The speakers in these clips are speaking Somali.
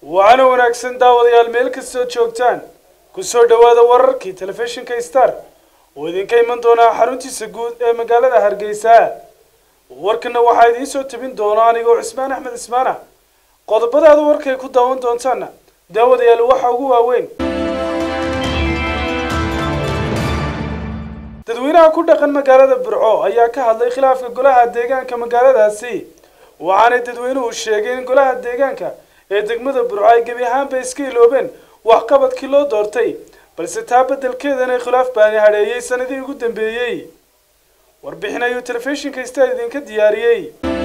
waxaana wanaagsan daawadayaal meel kastoo joogtaan ku soo dhowaada wararkii telefishinka star oo idinka iman doonaa xaruntiisa guud ee magaalada hargeysa warkana waxaa idiin soo tabin doona anigoo cismaan axmed ismaana qodobadaada warkay ku daawan doontaana daawadayaal waxa ugu waaweyn dadweynaha ku dhaqan magaalada burco ayaa ka hadlay khilaafka golaha deegaanka magaaladaasi waxaanay dadweynuhu sheegeen in golaha deegaanka ee degmada burco ay gebi ahaanba iska iloobeen waxqabadkii loo doortay balse taa beddelkeedana khilaaf baani hadheeyey sanadihii ugu dambeeyey warbixin ayuu telefishinka star idinka diyaariyey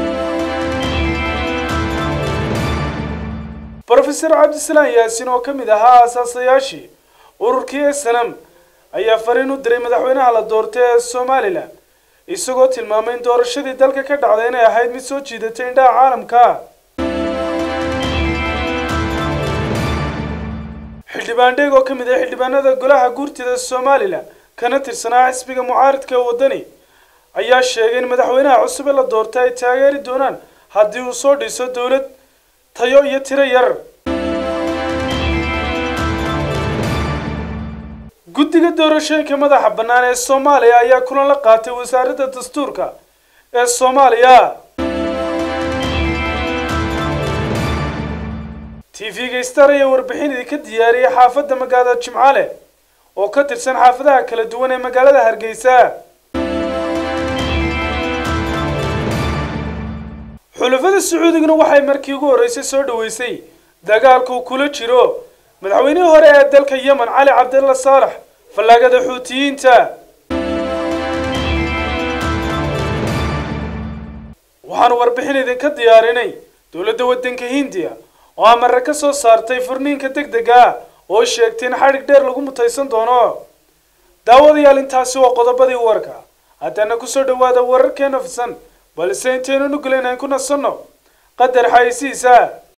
brofeor cabdisalaan yaasin oo ka mid ahaa aasaasayaashii ururkii esanam ayaa fariin u diray madaxweynaha la doortay ee somalilan isagoo tilmaamay in doorashadii dalka ka dhacday inay ahayd mid soo jiidatay indhaha caalamka xildhibaan dheeg oo ka mid ah xildhibaanada golaha guurtida somalilan kana tirsanaa xisbiga mucaaridka ee waddani ayaa sheegay in madaxweynaha cusub ee la doortay ay taageeri doonaan haddii uu soo dhiso dowlad tayo iyo tiro yar guddiga doorashooyinka madaxa bannaan ee soomaaliya ayaa kulan la qaatay wasaaradda dastuurka ee soomaaliya t v-ga star ayaa warbixin idinka diyaariyay xaafadda magaalada jimcaale oo ka tirsan xaafadaha kala duwan ee magaalada hargeysa xulafada sacuudiguna waxay markii ugu horreysay soo dhaweysay dagaalkuu kula jiro madaxweynihii hore ee dalka yemen cali cabdalla saalax fallaagada xuutiyiinta waxaanu warbixin idinka diyaarinay dowladda waddanka hindiya oo amare ka soo saartay furniinka deg dega oo sheegtay in xadhig dheer lagu mutaysan doono daawadayaal intaasi waa qodobadii warka haddana kusoo dhawaada wararkeena fisan balse intaynu nugulen aan ku nasanno qadar xaysiisa